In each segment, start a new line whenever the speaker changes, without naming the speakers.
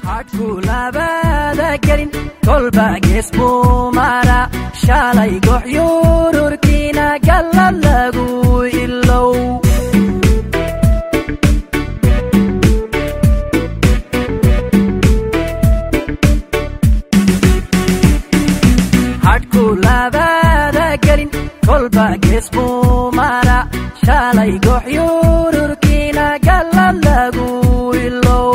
hadhku labada gelin kolba gees buu mara shalay goxyururkiina gallad lagu ilow hadhku labada gelin kolba gees buu mara shalay goxyururkiina gallad lagu ilow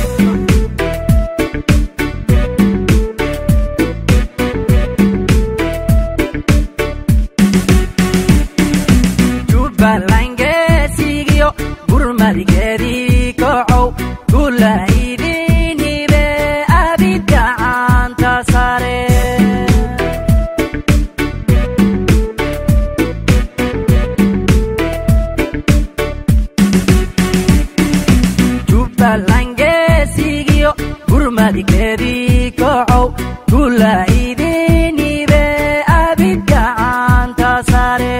jubbalangeesigiyo gurmadgeedii kocow gulaydinibe abidgacanta sare jubbalangeesigiyo gurmadgeedii kocow gulaydinibe abidgacanta sare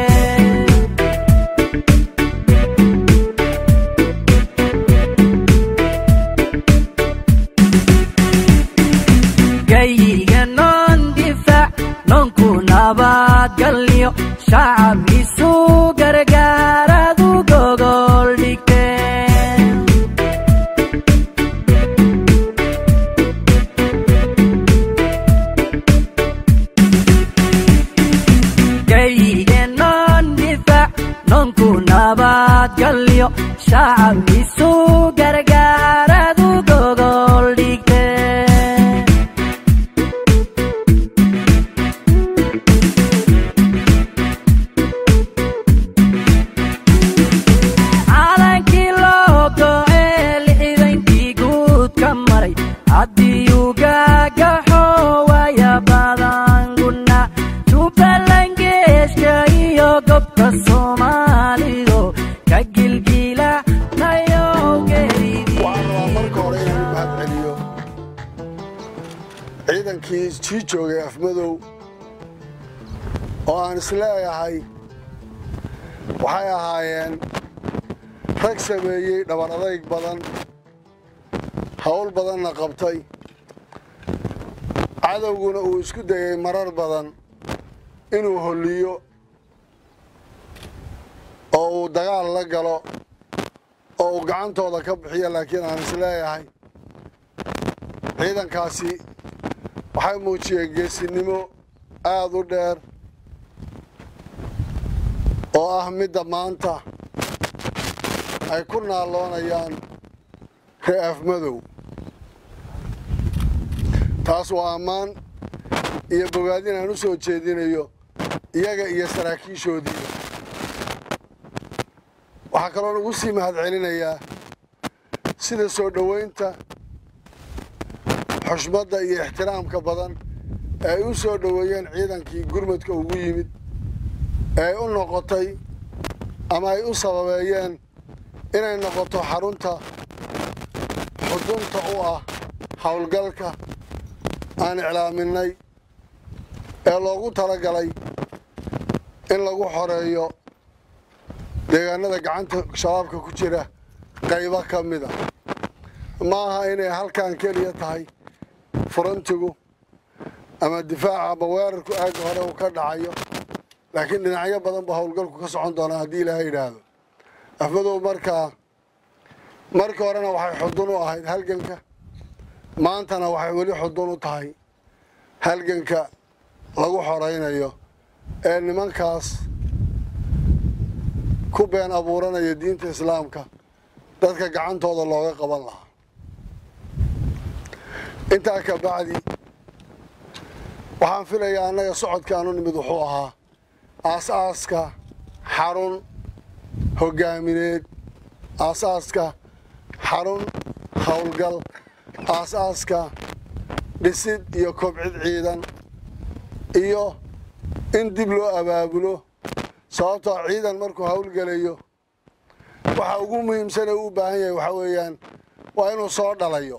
gayiga noon difaac noonku nabadgalyo shacab isu gargaaradu gogol dhigteen gayiga noon difaac noonku nabadgalyo shacab isu gargaaradu gogol dhigteen calankii loo go'ee lixdankii guud ka maray haddiyuu gaagaxo waya badan guna jubbalangeeska iyo gobka soomaalido ka gilgila nayowgeedii
waxaan rabaa marka hore inaan u mahad celiyo ciidankii sii joogay afmadow oo aan isleeyahay waxay ahaayeen rag sameeyey dhabar adayg badan hawl badanna qabtay cadowguna uu isku dayay marar badan inuu holliyo oo uu dagaal la galo oo uu gacantooda ka bixiyo laakiin aan isleeyahay ciidankaasi waxay muujiyeen geesinimo aad u dheer oo ah midda maanta ay ku naalloonayaan ree afmadow taas waa ammaan iyo bogaadin aan u soo jeedinayo iyaga iyo saraakiishoodiiba waxaa kaloo lagu sii mahad celinayaa sida soo dhowaynta xushmadda iyo ixtiraamka badan ee ay u soo dhoweeyeen ciidankii gurmadka ugu yimid ee ay u noqotay ama ay u sababeeyeen inay noqoto xarunta xudunta u ah howlgalka aan iclaaminay ee loogu talagalay in lagu xoreeyo deegaanada gacanta shabaabka ku jira qaybo ka mid a ma aha inay halkan keliya tahay furantigu ama difaaca ama weerarku aagga hore uu ka dhacayo laakiin dhinacyo badan ba howlgalku ka socon doonaa haddii ilaahay yidhaahdo afmadow markaa markii horena waxay xudun u ahayd halganka maantana waxay weli xudun u tahay halganka lagu xoraynayo ee nimankaas ku been abuuranaya diinta islaamka dadka gacantooda looga qaban lahaa intaa ka bacdi waxaan filayaa annaga socodkaanu nimid wuxuu ahaa aas-aaska xarun hoggaamineed aas-aaska xarun howlgal aas-aaska dhisid iyo kobcid ciidan iyo in dib loo abaabulo sababtoo ciidan markuu howlgelayo waxa ugu muhiimsan ee u baahan yahay waxaa weeyaan waa inuu soo dhalayo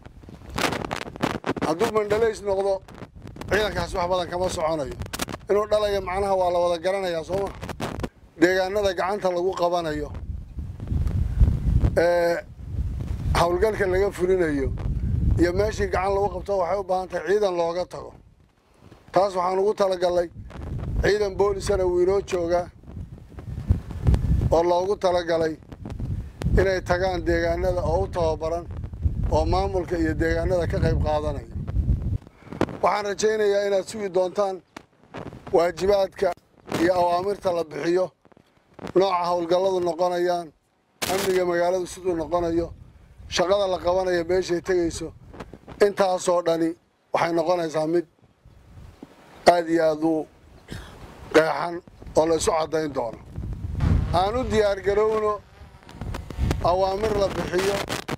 hadduu mandhalays noqdo ciidankaas wax badan kama soconayo inuu dhalayo macnaha waa la wada garanayaa sooma deegaanada gacanta lagu qabanayo ee howlgalka laga fulinayo iyo meeshii gacan lagu qabto waxay u baahan tahay ciidan looga tago taas waxaan ugu talagalnay ciidan boolisana wuu inoo joogaa oo loogu talagalay inay tagaan deegaanada oo u tababaran oo maamulka iyo deegaanada ka qayb qaadanaya waxaan rajaynayaa inaad sugi doontaan waajibaadka iyo awaamirta la bixiyo nooca howlgalladu noqonayaan amniga magaaladu siduu noqonayo shaqada la qabanayo meeshay tegayso intaasoo dhani waxay noqonaysaa mid aad iyo aad u qeexan oo la isu caddayn doono aan u diyaargarowno awaamir la bixiyo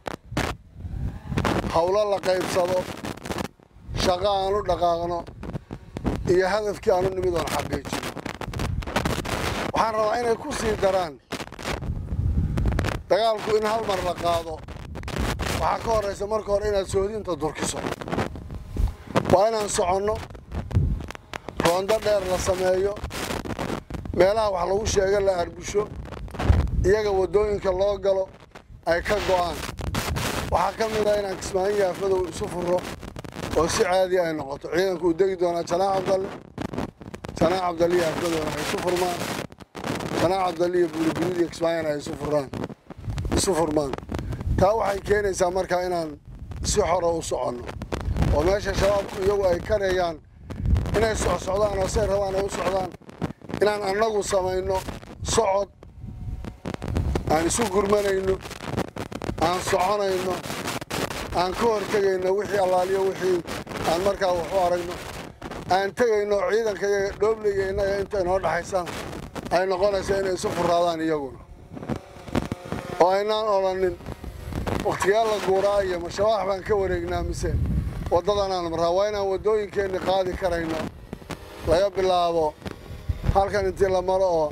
howlo la qaybsado shaqo aan u dhaqaaqno iyo hadafkii aanu nimid oon xaqiijino waxaan rabaa inay ku sii daraan dagaalku in hal mar la qaado waxaa ka horraysa marka hore inaad soodinta durkiso waa inaan soconno roondo dheer la sameeyo meelaha wax lagu sheego la arbusho iyaga waddooyinka loo galo ay ka go'aan waxaa ka mid ah inaan kismaayo yaafadow isu furo oo si caadi ay noqoto ciidanku uu degi doonaa janaac cabdalle janaac cabdalle iyo yaafadowna ay isu furmaan janaac cabdalle iyo buuligurid iyo kismaayona ay isu furaan isu furmaan taa waxay keenaysaa markaa inaan si xora u soconno oo meesha shabaabku iyagu ay karayaan inay socsocdaan oo say rabaan ay u socdaan inaan annagu samayno socod aan isu gurmanayno aan soconayno aan ka hor tegayno wixii allaaliyo wixii aan markaa wax u aragno aan tegayno ciidanka iyaga dhoobliga innaga inta inoo dhaxaysaan ay noqonayso inay isu furaadaan iyaguna oo aynaan odhanin wakhtigaa la guuraa iyo ma shabaax baan ka wareegnaa mise waddadanaan marraa waa inaan waddooyinkeenni qaadi karayno laga bilaabo halkan intii la maro oo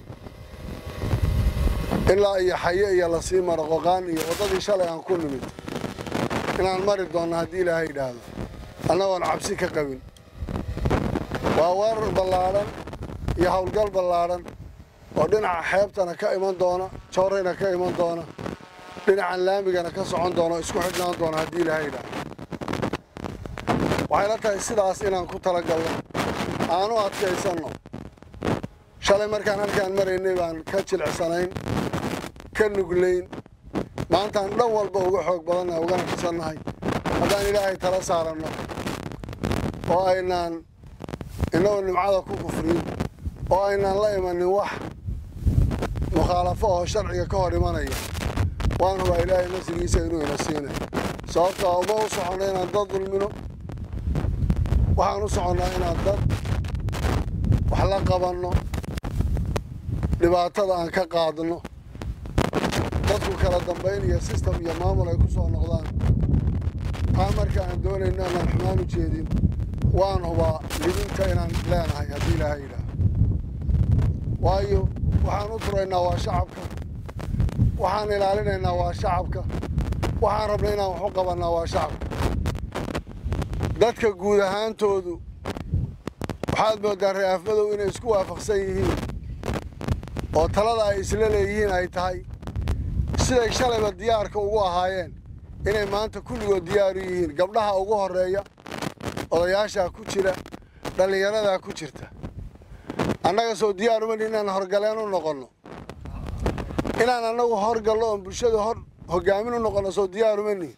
ilaa iyo xaye iyo lasii maro qoqaan iyo waddadii shalay aan ku nimid inaan mari doonno haddii ilaahay yidhaahdo annagoon cabsi ka qabin waa weerar ballaadhan iyo howlgal ballaadhan oo dhinaca xeebtana ka iman doona joorayna ka iman doona dhinacan laamigana ka socon doona oo isku xidhnaan doona haddii ilaahay yidhaahdo waxayla tahay sidaas inaan ku talagalno aanu adkaysanno shalay markaan halkaan maraynay baan ka jilicsanayn ka nuglayn maantaan dhan walba uga xoog badannahay ugana fisannahay haddaan ilaahay tala saaranno oo aynaan innagoo nimcada ku kufriyin oo aynaan la imanin wax mukhaalafo oo sharciga ka hor imanaya waan hubaa ilaahay nasrigiisa inuu ina siinay sababtaa uma u soconno inaan dad dulmino waxaan u soconnaa inaan dad wax la qabanno dhibaatada aan ka qaadno dadku kala dambayn iyo sistem iyo maamul ay ku soo noqdaan taa marka aan doonayno inaan xumaan u jeedin waan hubaa libinta inaan leenahay haddii ilaahay yidhaah waayo waxaan u turaynaa waa shacabka waxaan ilaalinaynaa waa shacabka waxaan rabnay inaan wax u qabannaa waa shacabka dadka guud ahaantoodu waxaad mooddaa re'aafmadow inay isku waafaqsan yihiin oo talada ay isla leeyihiin ay tahay siday shalayba diyaarka ugu ahaayeen inay maanta kulligood diyaaru yihiin gabdhaha ugu horreeya odayaashaa ku jira dhallinyaradaa ku jirta annaga soo diyaarumani inaan horgaleen u noqonno inaan annagu horgallo oon bulshada hor hoggaamin u noqonno soo diyaarumani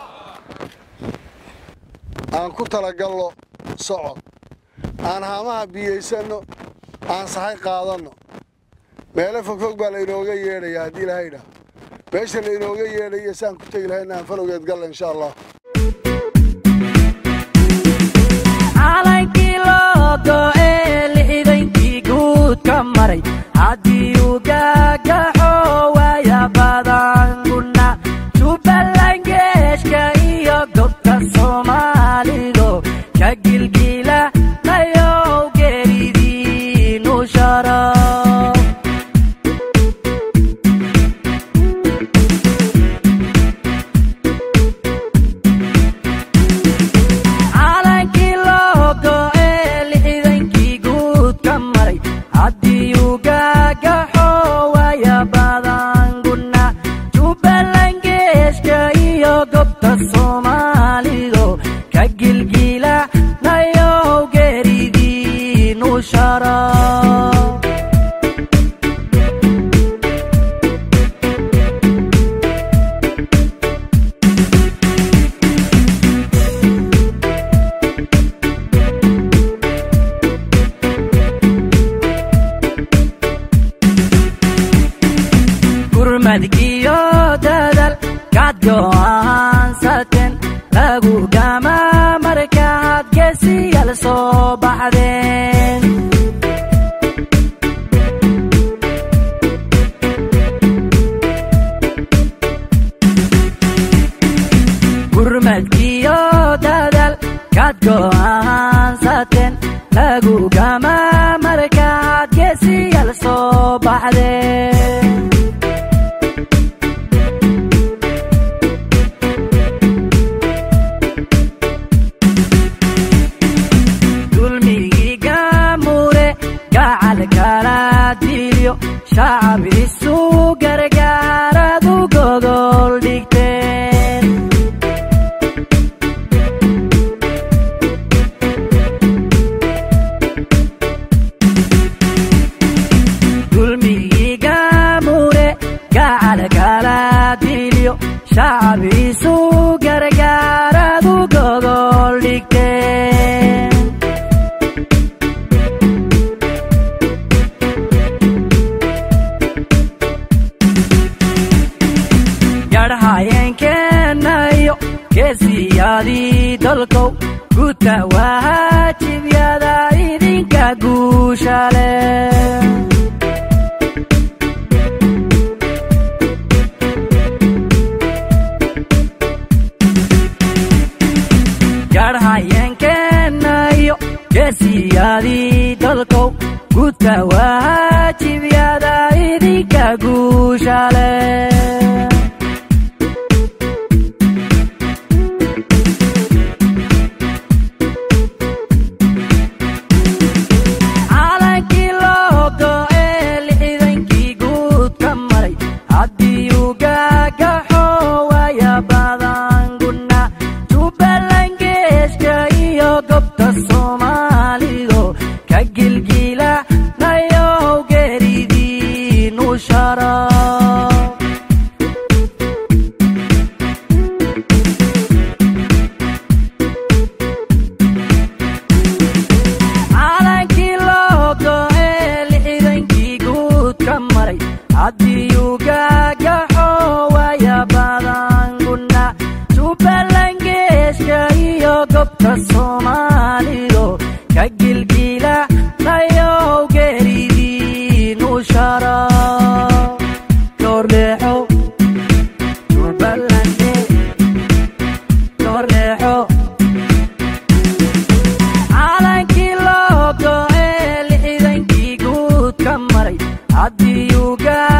aan ku talagallo socod aan haamaha biyaysanno aan sahay qaadanno meelo fogfog baa lainooga yeedhaya haddii ilaahay idhaah meesha lainooga yeedhayo saan ku tegi lahayna aan falowgeed galla insha allah
calankii loo go'ee lixdankii guud ka maray haddii uu gaagaxo waaya badanguna jubbaland geeshka iyo gobta soomaalido ka gilgila nayow geeridiinu sharaf calankii loo go'ee lixdankii guud ka maray haddii uu gaagaxo waaya gurmadkiyo dadal kaad go'aansateen lagu gama markaad geesiyal soo baxdeen gurmadkiyo dadal kaad go'aansateen lagu gama markaad geesiyal soo baxdeen dulmigii gaamure gacal kala dilyo shacab isu gargaaradu gogol dhigteen dulmigii gaamure gacal kala dilyo shacab isu gargaaradu gogol dhigteen garhayeenkeenayo geesiyaadii dalkow guta waajibyada idinka guushale garhayeenkeenayo geesiyaadii dalkow guta waajibyada idinka guushale calankii loo go'ee lixdankii guud ka maray haddii uu gaagaxo waaya badan guna jubbaland geeska iyo gobta soomaalido ka gilgila nayow geeridiinu shara calankii loo go'ee lixdankii guud ka maray haddii uu gaagaxo waaya badan guna jubbaland geeska iyo gobta soomaalido ka gilgila nayow geeridiinu shara Torrejo, Jubbaland, Torrejo. calankii loo go'ee lixdankii guud ka maray haddii uu gaa